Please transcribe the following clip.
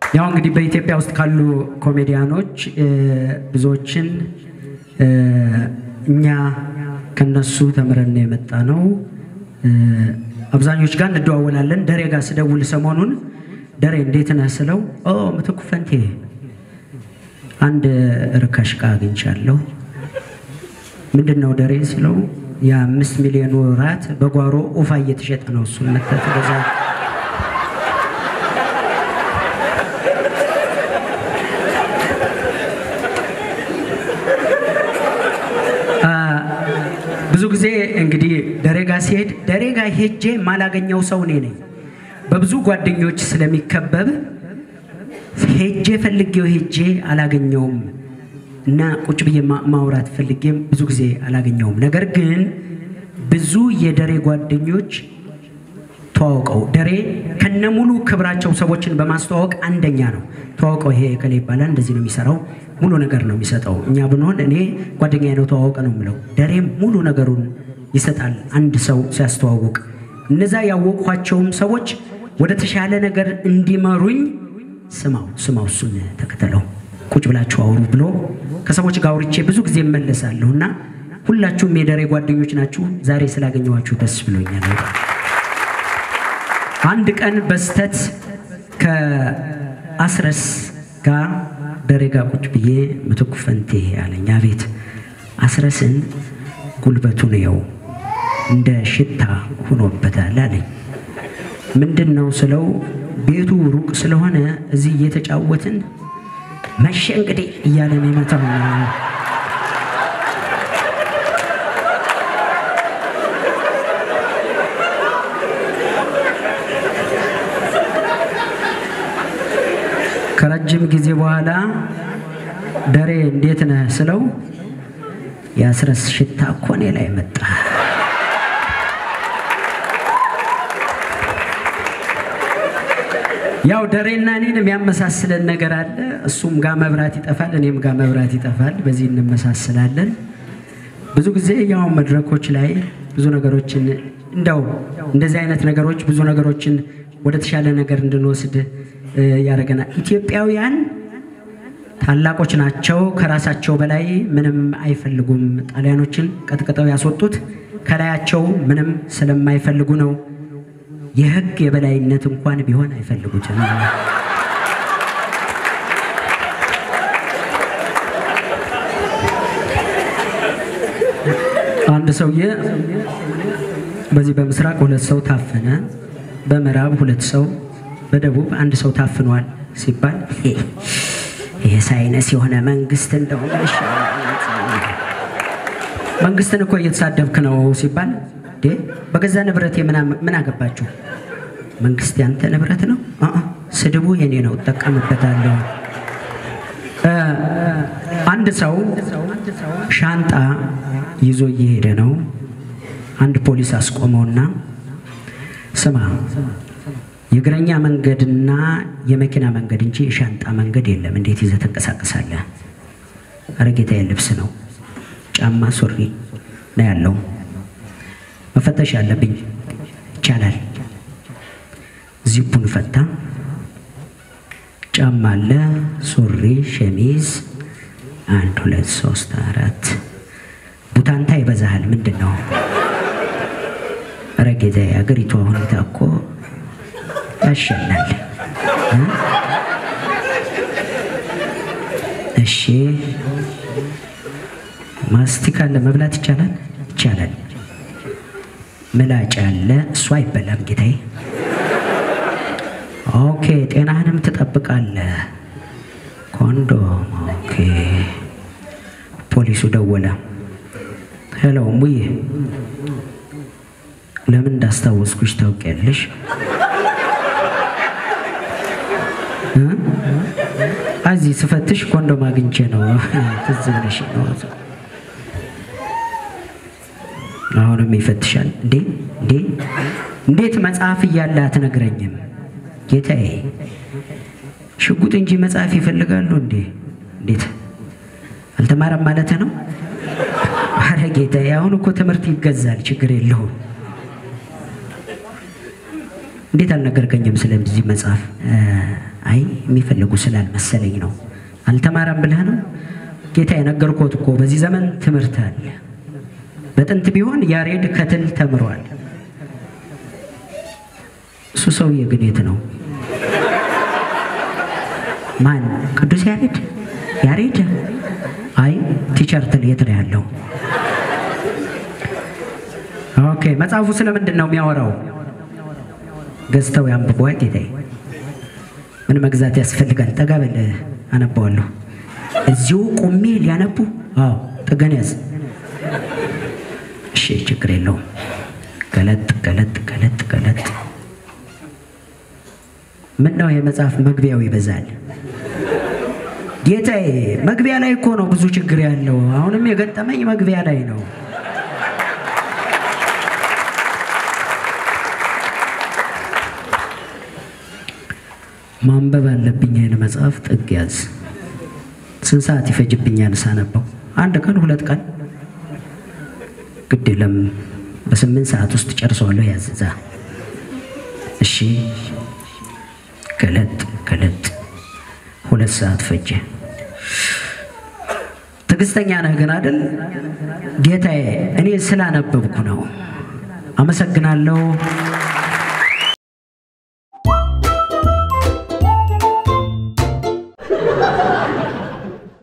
ያው እንግዲህ በኢትዮጵያ ውስጥ ካሉ ኮሜዲያኖች ብዙዎችን እኛ ከነሱ ተምረን የመጣ ነው። አብዛኞች ጋር እንደዋወላለን። ደሬ ጋር ስደውል ሰሞኑን ደሬ እንዴት ነህ ስለው ኦ ምትኩ ፈንቴ አንድ ርካሽ ዕቃ አግኝቻለሁ። ምንድን ነው ደሬ ስለው የአምስት ሚሊዮን ወራት በጓሮ ኡፋ እየተሸጠ ነው። እሱን መተህ ትገዛ ብዙ ጊዜ እንግዲህ ደሬጋ ሲሄድ ደሬጋ ሄጄ ማላገኘው ሰው እኔ ነኝ። በብዙ ጓደኞች ስለሚከበብ ሄጄ ፈልጌው ሄጄ አላገኘውም እና ቁጭ ብዬ ማውራት ፈልጌም ብዙ ጊዜ አላገኘውም። ነገር ግን ብዙ የደሬ ጓደኞች ተዋውቀው ደሬ ከነሙሉ ክብራቸው ሰዎችን በማስተዋወቅ አንደኛ ነው። ተዋውቀው ይሄ ከሌ ይባላል እንደዚህ ነው የሚሰራው ሙሉ ነገር ነው የሚሰጠው። እኛ ብንሆን እኔ ጓደኛ ነው ተዋወቀ ነው የምለው። ደሬም ሙሉ ነገሩን ይሰጣል አንድ ሰው ሲያስተዋውቅ። እነዛ ያወቅኳቸውም ሰዎች ወደ ተሻለ ነገር እንዲመሩኝ ስማው ስማው፣ እሱን ተከተለው፣ ቁጭ ብላችሁ አውሩ ብሎ ከሰዎች ጋር አውርቼ ብዙ ጊዜ እመለሳለሁ እና ሁላችሁም የደሬ ጓደኞች ናችሁ። ዛሬ ስላገኘኋችሁ ደስ ብሎኛል። አንድ ቀን በስተት ከአስረስ ጋር ደሬ ጋ ቁጭ ብዬ ምትኩ ፈንቴ አለኝ። አቤት አስረስን ጉልበቱን የው እንደ ሽታ ሆኖበታል አለኝ። ምንድን ነው ስለው ቤቱ ሩቅ ስለሆነ እዚህ እየተጫወትን መሸ እንግዲህ እያለ ነው የመታው። ከረጅም ጊዜ በኋላ ደሬ እንዴት ነህ ስለው የአስረስ ሽታ እኮ እኔ ላይ መጣ። ያው ደሬና እኔን የሚያመሳስለን ነገር አለ። እሱም ጋር መብራት ይጠፋል፣ እኔም ጋር መብራት ይጠፋል። በዚህ እንመሳስላለን። ብዙ ጊዜ ያው መድረኮች ላይ ብዙ ነገሮችን እንደው እንደዚህ አይነት ነገሮች ብዙ ነገሮችን ወደ ተሻለ ነገር እንድንወስድ ያደርገናል። ኢትዮጵያውያን ታላቆች ናቸው። ከራሳቸው በላይ ምንም አይፈልጉም። ጣሊያኖችን ቀጥቅጠው ያስወጡት ከላያቸው ምንም ስለማይፈልጉ ነው። የሕግ የበላይነት እንኳን ቢሆን አይፈልጉትም። አንድ ሰውዬ በዚህ በምስራቅ ሁለት ሰው ታፈነ፣ በምዕራብ ሁለት ሰው በደቡብ አንድ ሰው ታፍኗል ሲባል ይሄ ሳይነስ የሆነ መንግስት እንደው መንግስትን እኮ እየተሳደብክ ነው ሲባል በገዛ ንብረት ምን አገባችሁ? መንግስት ያንተ ንብረት ነው። ስድቡ የኔ ነው፣ እጠቀምበታለሁ። አንድ ሰው ሻንጣ ይዞ እየሄደ ነው። አንድ ፖሊስ አስቆመውና ስማ የእግረኛ መንገድና የመኪና መንገድ እንጂ የሻንጣ መንገድ የለም። እንዴት ይዘህ ተንቀሳቀሳለህ? ኧረ ጌታዬ ልብስ ነው፣ ጫማ፣ ሱሪ ነው ያለው። መፈተሽ ያለብኝ ይቻላል። ዚፑን ፈታ። ጫማ አለ፣ ሱሪ፣ ሸሚዝ፣ አንድ ሁለት ሶስት አራት። ቡታንታ ይበዛሃል። ምንድን ነው? ኧረ ጌታዬ አገሪቷ ሁኔታ እኮ ያሸናል። እሺ ማስቲካ አለ መብላት ይቻላል? ይቻላል። ምላጭ አለ፣ እሱ አይበላም ጌታዬ። ኦኬ ጤናህንም ትጠብቃለህ። ኮንዶም ኦኬ። ፖሊሱ ደወለ። ሄሎ ሙዬ፣ ለምን እንዳስታወስኩሽ ታውቂያለሽ? እዚህ ስፈትሽ ኮንዶም አግኝቼ ነው። ትዝ ብለሽ ነው። አሁንም ይፈትሻል። እንዴ እንዴ እንዴት መጽሐፍ እያለ አትነግረኝም? ጌታዬ ሽጉጥ እንጂ መጽሐፍ ይፈልጋሉ እንዴ? እንዴት አልተማረም ማለት ነው? አረ ጌታዬ አሁን እኮ ትምህርት ይገዛል፣ ችግር የለውም። እንዴት አልነገርከኝም ስለዚህ መጽሐፍ? አይ የሚፈልጉ ስላልመሰለኝ ነው። አልተማረም ብለህ ነው? ጌታ የነገርኮት እኮ በዚህ ዘመን ትምህርት አለ። በጥንት ቢሆን ያሬድ ከትል ተምሯል። እሱ ሰውዬ ግን የት ነው? ማን? ቅዱስ ያሬድ? ያሬድ? አይ ቲቸር ትል የት ነው ያለው? ኦኬ መጽሐፉ ስለምንድን ነው የሚያወራው? ገዝተው ያንብቡ። ጌታዬ ምን መግዛት ያስፈልጋል? ጠጋ በል አነባዋለሁ። እዚሁ ቁሜ ሊያነቡ? አዎ ጥገን ያዝ። እሺ ችግር የለውም። ገለጥ ገለጥ ገለጥ ገለጥ። ምን ነው የመጽሐፍ መግቢያው ይበዛል? ጌታዬ መግቢያ ላይ እኮ ነው ብዙ ችግር ያለው። አሁንም የገጠመኝ መግቢያ ላይ ነው። ማንበብ አለብኝ። ይህን መጽሐፍ ጥግ ያዝ። ስንት ሰዓት ይፈጅብኛል ሳነበው? አንድ ቀን ሁለት ቀን ግድ የለም። በስምንት ሰዓት ውስጥ ጨርሰዋለሁ። ያዝዛ። እሺ ገለጥ ገለጥ። ሁለት ሰዓት ፈጀ። ትዕግስተኛ ነህ ግን አይደል? ጌታዬ እኔ ስላነበብኩ ነው። አመሰግናለሁ።